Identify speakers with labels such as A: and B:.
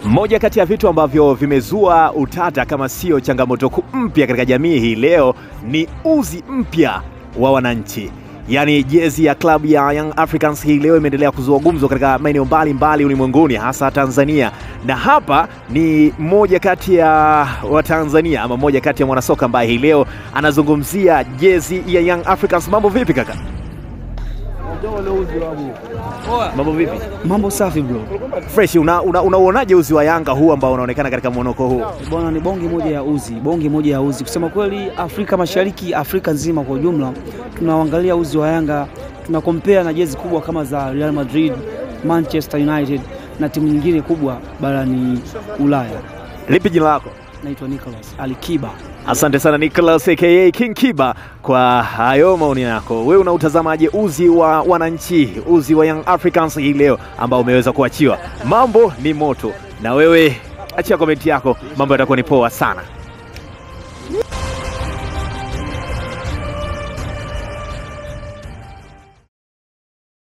A: Moja kati ya vitu ambavyo vimezua utata kama sio changamoto kuu mpya katika jamii hii leo ni uzi mpya wa wananchi, yaani jezi ya klabu ya Young Africans hii leo imeendelea kuzua gumzo katika maeneo mbalimbali ulimwenguni, hasa Tanzania, na hapa ni mmoja kati ya Watanzania ama mmoja kati ya mwanasoka ambaye hii leo anazungumzia jezi ya Young Africans. Mambo vipi kaka? Mambo vipi?
B: Mambo safi bro.
A: Fresh, unauonaje una, unauonaje uzi wa Yanga huu ambao unaonekana katika mwonoko huu?
B: Bwana, ni bonge moja ya uzi, bonge moja ya uzi. Kusema kweli, Afrika Mashariki, Afrika nzima kwa ujumla, tunaangalia uzi wa Yanga, tuna compare na jezi kubwa kama za Real Madrid, Manchester United na timu nyingine kubwa barani Ulaya.
A: Lipi jina lako?
B: Naitwa Nicholas Alikiba.
A: Asante sana Nicholas aka King Kiba kwa hayo maoni yako. Wewe unautazamaje uzi wa wananchi, uzi wa Young Africans hii leo ambao umeweza kuachiwa? Mambo ni moto, na wewe achia komenti yako, mambo yatakuwa ni poa sana.